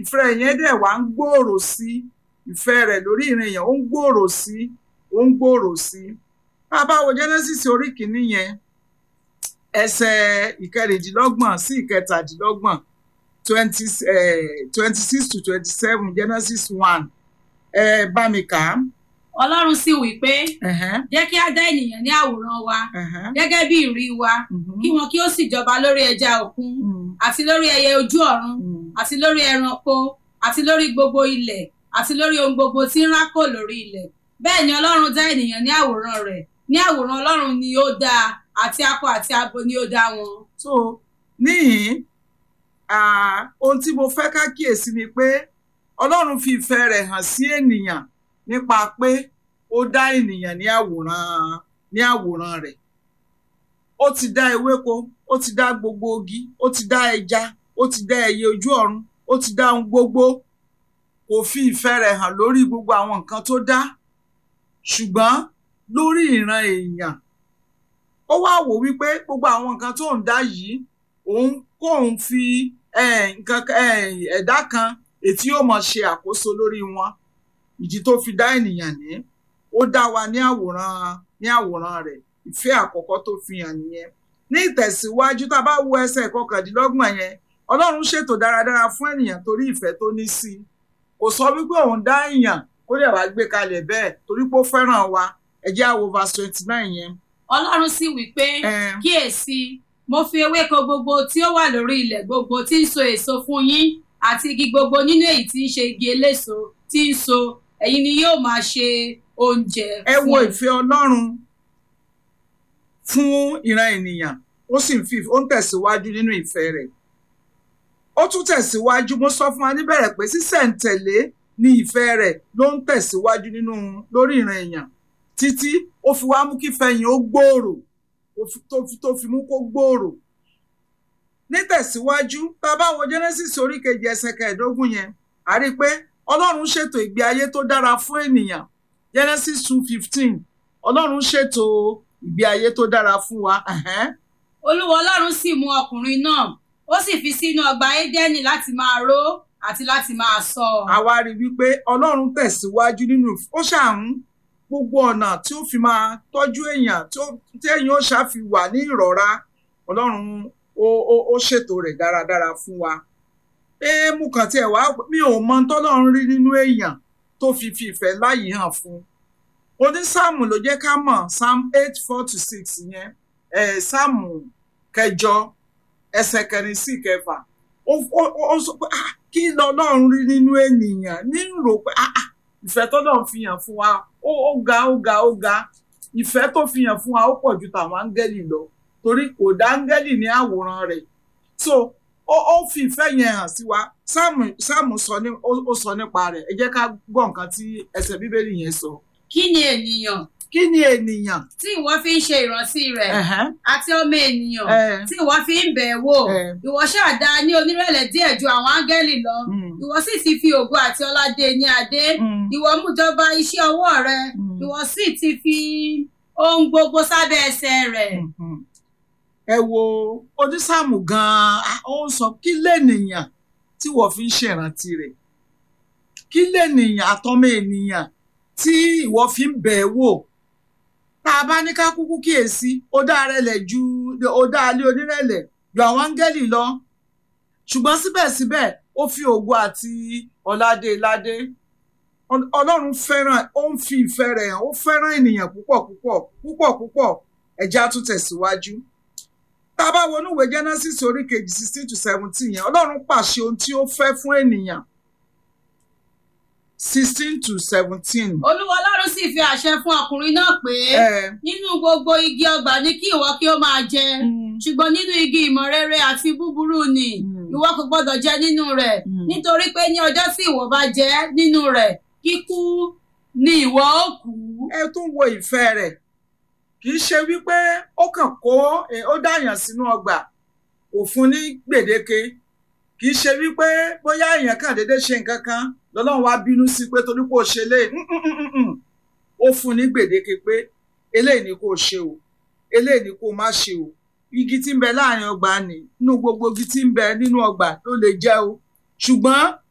ìfẹ́ yẹn dẹ̀ wá ń gbòòrò sí ìfẹ́ rẹ̀ lórí ìran èèyàn ó ń gbòòrò sí ó ń gbòòrò sí tá a bá wo Genesis orí kìíní yẹn ẹsẹ̀ ìkẹrìndínlọ́gbọ̀n sí ìkẹtàdínlọ́gbọ̀n twenty twenty six to twenty seven Genesis one ẹ bá mi kà á. ọlọ́run sì wí pé Ẹ̀hẹ́n, jẹ́ kí á dá ènìyàn ní àwòrán wa ẹ̀hẹ́n, gẹ́gẹ́ bí ìrí wa mhm, kí wọn kí ó sì jọba lórí ẹja òkun mhm, àti lórí ẹyẹ ojú ọ̀run mhm. àti lórí ẹranko àti lórí gbogbo ilẹ̀ àti lórí ohun gbogbo tí ń rákò lórí ilẹ̀ bẹ́ẹ̀ ni ọlọ́run dá ènìyàn ní àwòrán rẹ̀ ní àwòrán ọlọ́run ni ó dá a, àti akọ àti abo ni ó dá wọn. so níhìn ah, ohun tí mo fẹ́ ká kíyèsí ni pé ọlọ́run fi ìfẹ́ rẹ̀ hàn sí ènìyàn nípa pé ó dá ènìyàn ní àwòrán ní àwòrán rẹ̀ ó ti dá ewéko ó ti dá gbogbo igi ó ti dá ẹja ó ti dá ẹyẹ ojú ọ̀run ó ti dá ohun gbogbo kò fi ìfẹ́ rẹ̀ hàn lórí gbogbo àwọn nǹkan tó dá ṣùgbọ́n lórí ìran èèyàn ó wá wò wípé gbogbo àwọn nǹkan tó ń dá yìí òun kóun fi eh, nǹkan eh, ẹ̀dá kan ètí yóò mọ̀ ṣe àkóso lórí wọn ìdí tó fi dá ènìyàn ní ó dá wa ní àwòrán ní àwòrán rẹ̀ ìfẹ́ àkọ́kọ́ tó fi hàn nìyẹn ní ìtẹ̀síwájú tá a bá wo ẹsẹ̀ kọkàndínlọ́gbọ̀n yẹn ọlọ́run ṣètò dáradára fún ènìyàn torí ìfẹ́ tó ní sí i kò sọ wípé òun dá èèyàn kó lè wá gbé kalẹ̀ bẹ́ẹ̀ torí pé ó fẹ́ràn wa ẹ jẹ́ á wo verse twenty nine yẹn. ọlọ́run sì wí pé Eh, kíyèsí mo fi ewéko gbogbo tí ó wà lórí ilẹ̀ gbogbo tí ń so èso fún yín àti igi gbogbo nínú èyí tí ń ṣe igi eléso tí ń so ẹ̀yin ni yóò máa ṣe oúnjẹ ẹ wo fún ìfẹ́ ọlọ́run fún ìran ènìyàn ó sì ń fi ó ń tẹ̀síwájú nínú ìfẹ́ rẹ̀ ó tún tẹ̀síwájú mo sọ fún wa níbẹ̀rẹ̀ pé sísẹ̀ǹtẹ̀lé ni ìfẹ́ rẹ̀ ló ń tẹ̀síwájú nínú lórí ìran èèyàn títí ó fi wá mú kí fẹ̀yìn ó gbòòrò ó fi- tó fi tó fi mú kó gbòòrò nítẹ̀síwájú tá a bá wo Genesis orí kejì ẹsẹ̀ kẹẹ̀ẹ́dógún yẹn a rí i pé ọlọ́run ṣètò ìgbé ayé tó dára fún ènìyàn Genesis two fifteen ọlọ́run ṣètò ìgbé ayé tó dára fún wa. ẹ̀hẹ́n. olúwa ọlọ́run sì mú ọkùnrin náà ó sì fi sínú ọgbà édẹ́nì láti máa ró àti láti máa ṣọ́ ọ. àwa rí wípé ọlọ́run tẹ̀síwájú nínú ó ṣàrùn gbogbo ọ̀nà tí ó fi máa tọ́jú èèyàn tí ó- tí èèyàn ó ṣàfi wà ní ìrọ̀ra ọlọ́run ó ó- ó ṣètò rẹ̀ dáradára fún wa. éèmù kan tiẹ̀ wá mi ò mọ tọ́lọ́run rí nínú èèyàn tó fi fi ìfẹ́ láyìí hàn fún un. onísáàmù ló jẹ́ ká mọ̀ psalm eight four to six yẹn ẹ̀ sáàmù kẹjọ ẹsẹ̀ kẹrin sí kẹfà ó ó- ó sọ pé ah kí lọ́lọ́run rí nínú ènìyàn ní rò pé ah ah ìfẹ́ tọ́lọ́run fi hàn fún wa ó ó ga ó ga ó ga ìfẹ́ tó fi hàn fún wa ó pọ̀ ju tàwọn áńgẹ́lì lọ torí kò dá áńgẹ́lì ní àwòrán rẹ̀ so ó ó fi ìfẹ́ yẹn hàn sí wa sáàmù sáàmù sọ ní ó ó sọ nípa rẹ̀ ẹ jẹ́ ká gbọ́ nǹkan tí ẹsẹ̀ bíbélì yẹn sọ kí ni ènìyàn kí ni ènìyàn tí ìwọ fi ń ṣe ìrántí rẹ̀ ẹ̀hẹ́n, àti ọmọ ènìyàn ẹ̀, tí ìwọ fi ń bẹ̀ ẹ́ wò ẹ̀, ìwọ ṣáà dá a ní onírẹ̀lẹ̀ díẹ̀ ju àwọn áńgẹ́lì lọ mm, ìwọ sì ti fi ògo àti ọlá dé e ní adé mm, ìwọ mú jọba iṣẹ́ ọwọ́ rẹ mm. ìwọ sì ti fi ohun gbogbo sábẹ́ ẹsẹ̀ rẹ̀. Mhm. ẹ wo onísàmù gan-an ó ń sọ kí lènìyàn tí wọ́n fi ń ṣèrántí rẹ̀ kí lènìyàn àtọmọ ènìyàn tí ìwọ fi ń bẹ̀ ẹ́ wò tá a bá ní ká kúkú kíyèsí ó dá rẹlẹ̀ ju ó dá alẹ́ onírẹ̀lẹ̀ ju àwọn áńgẹ́lì lọ ṣùgbọ́n síbẹ̀síbẹ̀ ó fi ògo àti ọládé ládé Ọl- ọlọ́run fẹ́ràn ó ń fi ìfẹ́ rẹ̀ hàn ó fẹ́ràn ènìyàn púpọ̀ púpọ̀ púpọ̀ púpọ̀ ẹ̀já tún tẹ̀síwájú tá a bá wọnú ìwé Genesis orí kejì sixteen to seventeen yẹn ọlọ́run pàṣẹ ohun tí ó fẹ́ fún ènìyàn sixteen to seventeen. olúwa ọlọ́run sì fi àṣẹ fún ọkùnrin náà pé ẹ nínú gbogbo igi ọgbà ní kí ìwọ kí ó máa jẹ mm, ṣùgbọ́n nínú igi ìmọ̀ rere àti búburú ni Mm. ìwọ kò gbọdọ̀ jẹ nínú rẹ̀ Mm. nítorí pé ní ọjọ́ tí ìwọ bá jẹ nínú rẹ̀ kíkú ni ìwọ ó kú. ẹ tún wo ìfẹ́ rẹ̀ kì í ṣe wípé ó kàn kó eh, ó dáyàn sínú ọgbà kò fún ní gbèdéke kì í ṣe wípé bóyá èèyàn kàn déédéé ṣe nǹkan kan lọ́lọ́run wá bínú sí pé torí pé ó ṣe lé ó fún ní gbèdéke pé eléyìí ni kò ṣe o eléyìí ni kò má ṣe o igi tí ń bẹ láàrin ọgbà ni nínú gbogbo igi tí ń bẹ nínú ọgbà ló lè jẹ o ṣùgbọ́n